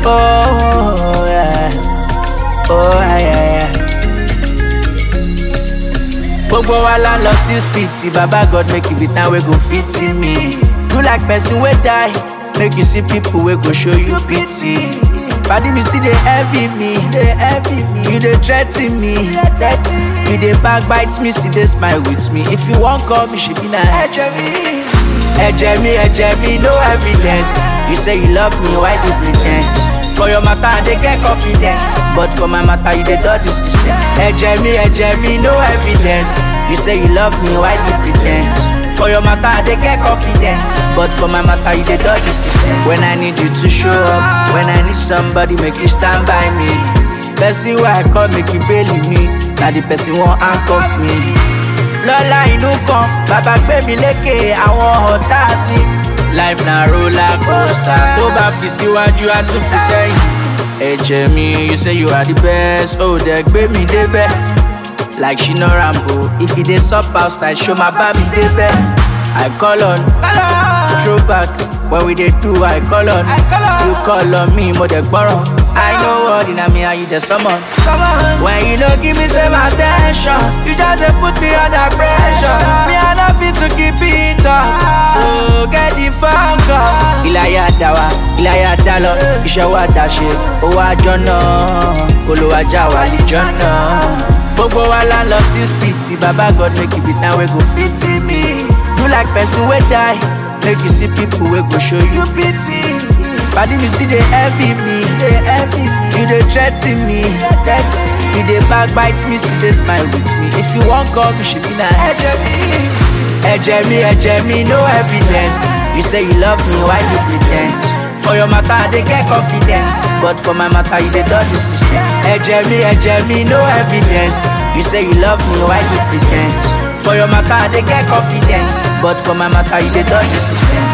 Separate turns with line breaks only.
Oh, yeah. Oh, yeah, yeah. Gbogbo wa la lọ sí street, Baba God make it be time wey go fit in me. Do like person wey die, make you see people wey go show you pity. Padi me still dey envy me, dey envy me. You dey threa ten me, you dey backbite me, still dey smile with me. If you wan call me, she be na ẹ̀jẹ̀ mi. Ẹ̀jẹ̀ mi, ẹ̀jẹ̀ mi, no evidence. You say you love me, why dey pre ten d? For your matter, I dey get confidence. But for my matter, you dey dodge the system. Ẹ̀jẹ̀ mi, ẹ̀jẹ̀ mi, no evidence. You say you love me, why dey pre ten d? For your matter, I dey get confidence. But for my matter, you dey dodge the system. When I need you to show up, when I need somebody, make you stand by me. Person wey I call, make you bail me. Na the person wan handcuff me. Lọ́la inú kan, bàbá gbé mi lékè àwọn ọ̀tá mi. Life na roller coaster, tó bá fi síwájú, á tún fi sẹ́yìn. Ẹ̀jẹ̀ mi, you say you are the best, ó dẹ̀ gbé mi débẹ̀. Like Shina Rambo, if you dey sup outside, show my bá mi débẹ̀. I call on, throwback, when we dey do, I call on. You call on me, mo dẹ̀ gbọ́ràn. I know what in me and you dey summon. When you no give me same attention, you just dey put me under pressure. Me I no fit to keep it up, so get the fuck up. Ìlàyà dá wa, ìlàyà dá lọ, iṣẹ́ wa dá ṣe, owó àjọ náà, kolo ajá wa lìjọ náà. Gbogbo wa la lọ sí street, Baba God make it be time wey go fit in me. Do like person wey die, make you see people wey go show you pity. Padi me still dey envy me, dey envy me. You dey threa ten me, you dey backbite me, still dey smile with me. If you wan call me, she be na ẹ̀jẹ̀ mi. Ẹ̀jẹ̀ mi, ẹ̀jẹ̀ mi, no evidence. You say you love me, why you pre ten d? For your matter, I dey get confidence. But for my matter, you dey dodge the system. Ẹ̀jẹ̀ mi, ẹ̀jẹ̀ mi, no evidence. You say you love me, why you pre ten d? For your matter, I dey get confidence. But for my matter, you dey dodge the system.